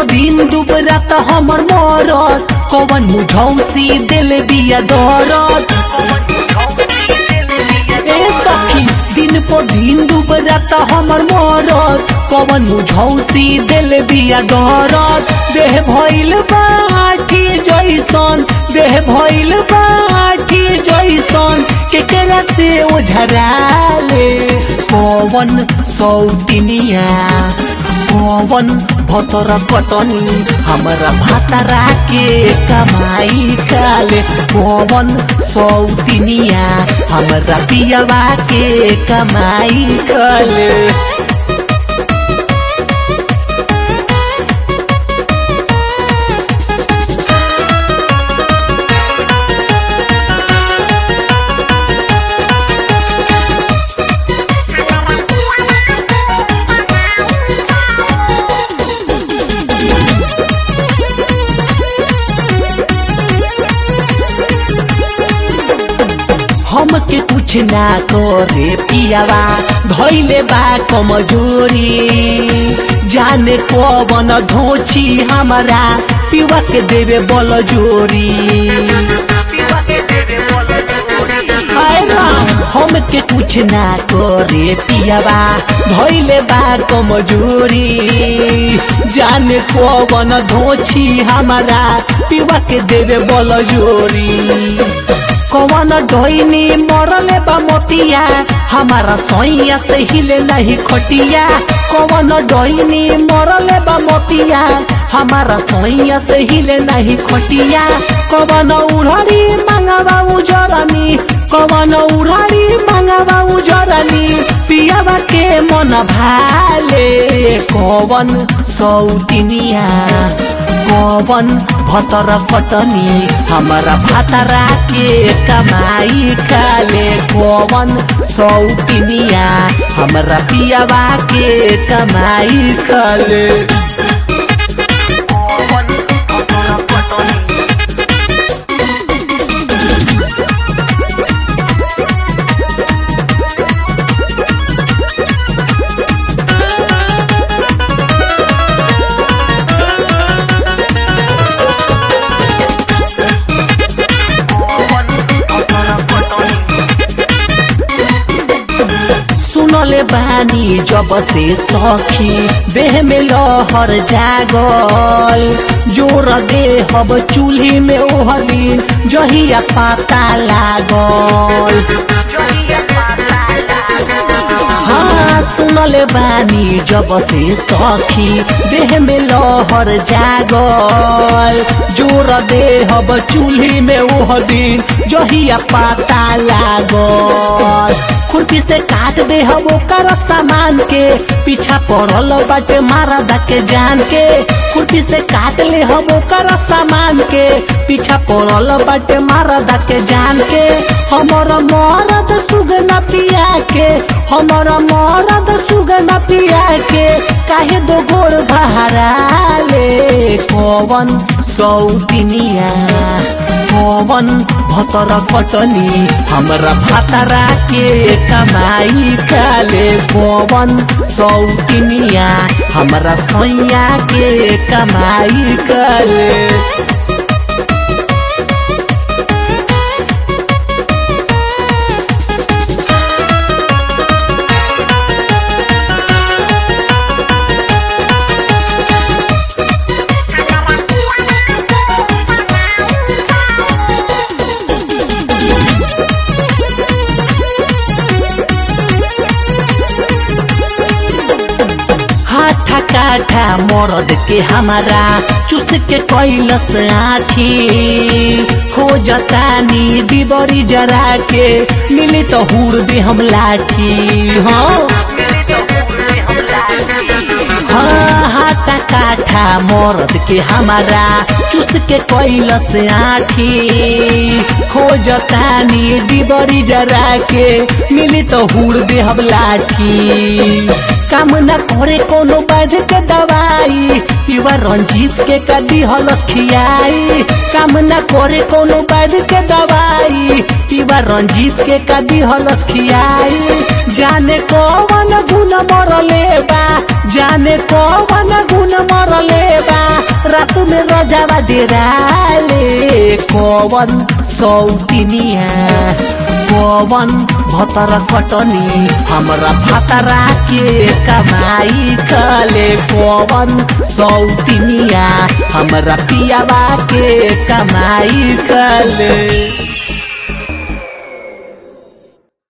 दिन दुबरा त हमर मरत कवन मुझौसी दिल बिया दरद ए सखी दिन पो दिन दुबरा त हमर मरत कवन मुझौसी दिल बिया दरद देह भइल बाठी जैसन देह भइल बाठी जैसन केकरा से ओझराले पवन सौतिनिया पवन भतर कटनी हमरा भातरा के कमाई काले पवन सौतिनिया हमरा पियवा के कमाई काले हमके कुछ ना करे पियावा धैले बा कमजोरी जाने पवन धोची हमारा पिवा के देवे बल जोरी हाय राम, हमके कुछ ना करे पियावा धैले बा कमजोरी जाने पवन धोची हमारा पिवा के देवे बल जोरी कवन डोइनी मरले बा मोतिया हमारा सैया से हिले नहीं खटिया कवन डोइनी मरले बा मोतिया हमारा सैया से हिले नहीं खटिया कवन उड़ारी मांगवा उजरनी कवन उड़ारी मांगवा उजरनी पियावा के मन भाले कवन सौतिनिया कवन भतर कटनी हमारा भातरा के कमाई खाले कवन सौतिनिया हमारा पियावा के कमाई खाले सुनले बानी जब से सखी देह में लहर जागल जोर देहब चूल्ही में ओह दिन जहिया पाता लागल हाँ सुनले बानी जब से सखी देह में लहर जागल जोर देहब चूल्ही में ओह दिन जहिया पाता लागल खुरपी से काट दे हम ओकर सामान के पीछा पड़ल बाटे मारा के जान के खुरपी से काट ले हम ओकर सामान के पीछा पड़ल बाटे मारा के जान के हमर मरद सुगना पिया के हमर मरद सुगना पिया के काहे दो गोड़ बहराले पवन सौतिनिया पवन भतर कटनी हमरा भातरा के कमाई काले पवन सौतिनिया हमरा सैया के कमाई काले हाथा काठा मरद के हमारा चुस के कैलस आठी खोजतानी डिबरी जरा के मिली तो हुर दे हम लाठी हाँ हाँ हाथा काठा मरद के हमारा चुस के कैलस आठी खोजतानी डिबरी जरा के मिली तो हुर दे हम लाठी काम न करे कोनो वैध के दवाई युवा रंजीत के कदी हलस खियाई काम न करे कोनो वैध के दवाई युवा रंजीत के कदी हलस खियाई जाने कौन गुण मरले बा जाने कौन गुण मरले बा रात में रजावा डेराले कौन सौतिनिया कौन भतर कटनी हमरा भातरा के कमाई कले कौन सौतिनिया हमरा पियावा के कमाई कले